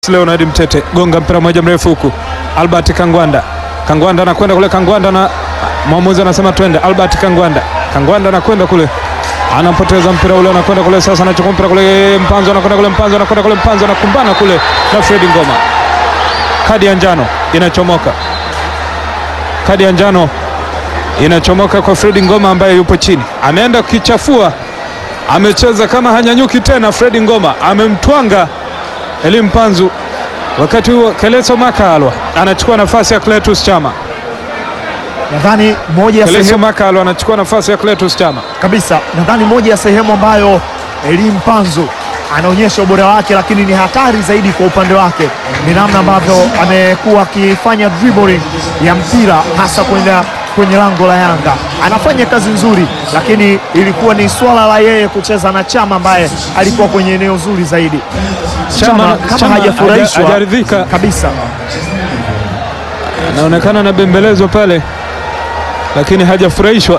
Leonard Mtete gonga mpira mmoja mrefu huku, Albert Kangwanda, Kangwanda anakwenda kule, Kangwanda na mwamuzi anasema twende. Albert Kangwanda, Kangwanda anakwenda kule, anapoteza mpira ule, anakwenda kule sasa, anachukua mpira kule, Mpanzo anakwenda kule, Mpanzo anakwenda kule, Mpanzo anakumbana kule na Fredi Ngoma. Kadi ya njano inachomoka, kadi ya njano inachomoka kwa Fredi Ngoma ambaye yupo chini, ameenda kukichafua, amecheza kama hanyanyuki tena. Fredi Ngoma amemtwanga Elim Mpanzu. Wakati huo Keleso Makalwa anachukua nafasi ya Cletus Chama. Nadhani moja ya Keleso sehemu Makalwa anachukua nafasi ya Cletus Chama. kabisa, nadhani moja ya sehemu ambayo Elim Mpanzu anaonyesha ubora wake, lakini ni hatari zaidi kwa upande wake ni namna ambavyo amekuwa akifanya dribbling ya mpira hasa kwenda kwenye lango la Yanga. Anafanya kazi nzuri, lakini ilikuwa ni swala la yeye kucheza na Chama ambaye alikuwa kwenye eneo zuri zaidi. Chama kama Chama hajafurahishwa haja- hajaridhika. kabisa. Anaonekana anabembelezwa pale, lakini hajafurahishwa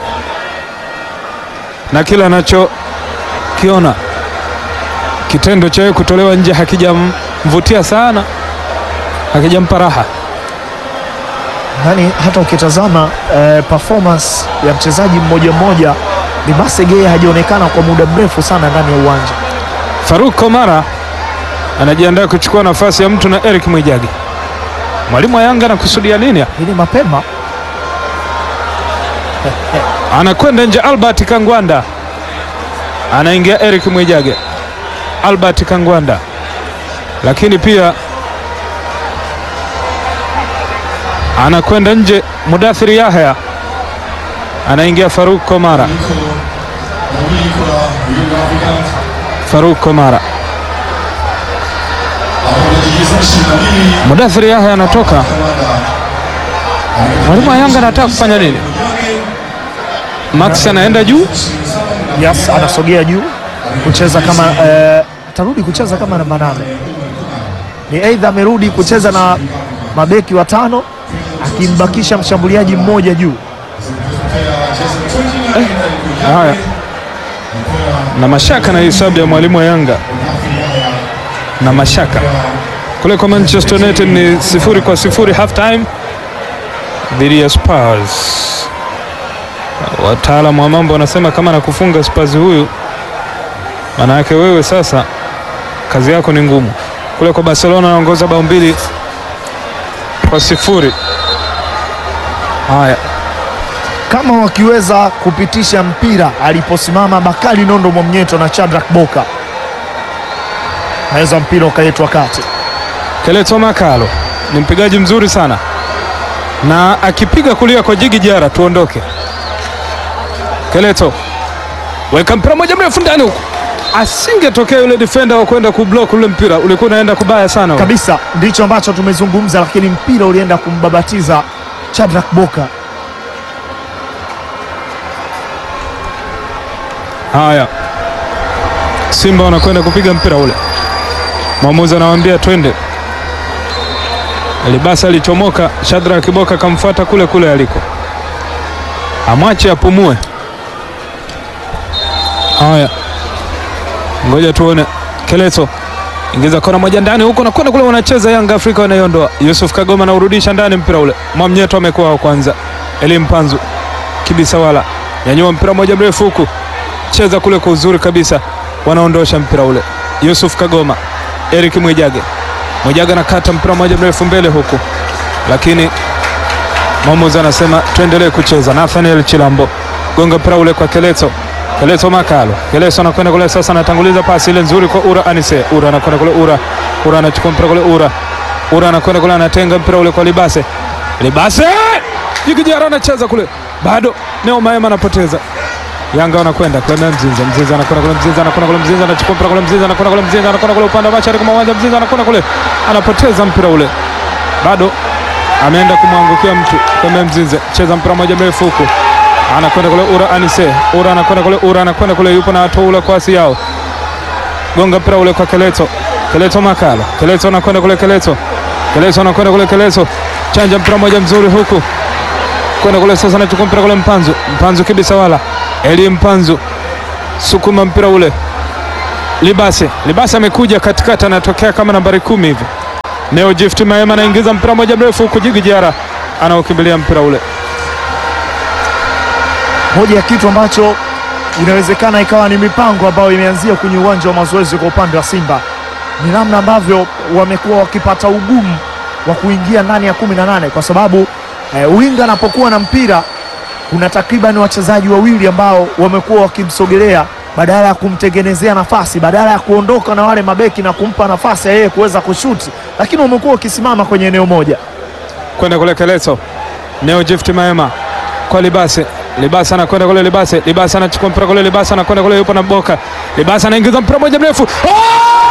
na kile anachokiona. Kitendo cha yeye kutolewa nje hakijamvutia sana, hakijampa raha. Yaani hata ukitazama eh, performance ya mchezaji mmoja mmoja, Libase Geye hajaonekana kwa muda mrefu sana ndani ya uwanja. Faruk Komara anajiandaa kuchukua nafasi ya mtu na Eric Mwijage. Mwalimu wa Yanga anakusudia nini? Ili mapema Anakwenda nje Albert Kangwanda, anaingia Eric Mwijage. Albert Kangwanda, lakini pia anakwenda nje Mudathiri Yahya, anaingia Faruk Komara. Faruk Komara, Mudathiri Yahya anatoka. Mwalimu wa Yanga anataka kufanya nini? Max anaenda juu yes, anasogea juu kucheza kama eh, atarudi kucheza kama namba nane. Ni aidha amerudi kucheza na mabeki watano akimbakisha mshambuliaji mmoja juu. Haya, na mashaka na hesabu ya mwalimu wa Yanga na mashaka kule kwa Manchester United ni sifuri kwa sifuri half time dhidi ya Spurs. Wataalamu wa mambo wanasema kama nakufunga Spurs huyu, maana yake wewe sasa kazi yako ni ngumu. Kule kwa Barcelona anaongoza bao mbili kwa sifuri. Haya, Kama wakiweza kupitisha mpira aliposimama Bakari Nondo Mwamnyeto na Shadrack Boka, naweza mpira ukaletwa kati. Keleto Makalo ni mpigaji mzuri sana na akipiga kulia kwa Jigi Jara tuondoke. Keleto weka mpira moja mrefu ndani huku, asingetokea yule defender wa kwenda kublock ule mpira, ulikuwa unaenda kubaya sana. kabisa ndicho ambacho tumezungumza, lakini mpira ulienda kumbabatiza Shadrack Boka. Haya, Simba wanakwenda kupiga mpira ule, mwamuzi anawaambia twende. Libasa alichomoka, Shadrack Kiboka akamfuata kule kule aliko, amwache apumue. Haya, ngoja tuone. Keleto ingiza kona moja ndani huko, nakwenda kule, wanacheza Yanga Afrika wanaiondoa. Yusuf Kagoma anaurudisha ndani mpira ule, Mwamnyeto amekuwa wa kwanza. Elim Panzu Kibisawala nyanyua mpira moja mrefu huku cheza kule kwa uzuri kabisa, wanaondosha mpira ule. Yusuf Kagoma, Eric Mwijage, Mwijage anakata mpira mmoja mrefu mbele huku, lakini mwamuzi anasema tuendelee kucheza. Nathaniel Chilambo gonga mpira ule kwa Keleto, Keleto Makalo, Keleto anakwenda kule sasa, anatanguliza pasi ile nzuri kwa Ura Anise, Ura anakwenda kule, Ura Ura anachukua mpira kule, Ura Ura anakwenda kule, anatenga mpira ule kwa Libase, Libase Jigijara anacheza kule, bado Neo Maema anapoteza Yanga wanakwenda kwenda Mzinza, Mzinza anakwenda kule, Mzinza anakwenda kule, Mzinza anachukua mpira kule, Mzinza anakwenda kule, Mzinza anakwenda kule upande wa mashariki mwa uwanja, Mzinza anakwenda kule, anapoteza mpira ule, bado ameenda kumwangukia mtu kama Mzinza, cheza mpira moja mrefu huku, anakwenda kule Ura Anise, Ura anakwenda kule, Ura anakwenda kule, yupo na atoa ule kwasi yao, gonga mpira ule kwa Keleto, Keleto Makala, Keleto anakwenda kule, Keleto, Keleto anakwenda kule, Keleto chanja mpira moja mzuri huku kwenda kule sasa, anachukua mpira kule, Mpanzu, Mpanzu Kibisawala, Eli Mpanzu sukuma mpira ule, Libase, Libase amekuja katikati, anatokea kama nambari kumi hivi Neo Gift Maema anaingiza mpira moja mrefu huku Jigi Jara anaokimbilia mpira ule. Moja ya kitu ambacho inawezekana ikawa ni mipango ambayo imeanzia kwenye uwanja wa mazoezi kwa upande wa Simba ni namna ambavyo wamekuwa wakipata ugumu wa kuingia ndani ya kumi na nane kwa sababu eh, winga anapokuwa na mpira kuna takriban wachezaji wawili ambao wamekuwa wakimsogelea badala ya kumtengenezea nafasi, badala ya kuondoka na wale mabeki na kumpa nafasi ya yeye kuweza kushuti, lakini wamekuwa wakisimama kwenye eneo moja. kwenda kule Keleso. Neo Gift Maema kwa Libase. Libase anakwenda kule Libase. Libase anachukua mpira kule Libase anakwenda kule yupo na Boka. Libase anaingiza mpira moja mrefu. Oh!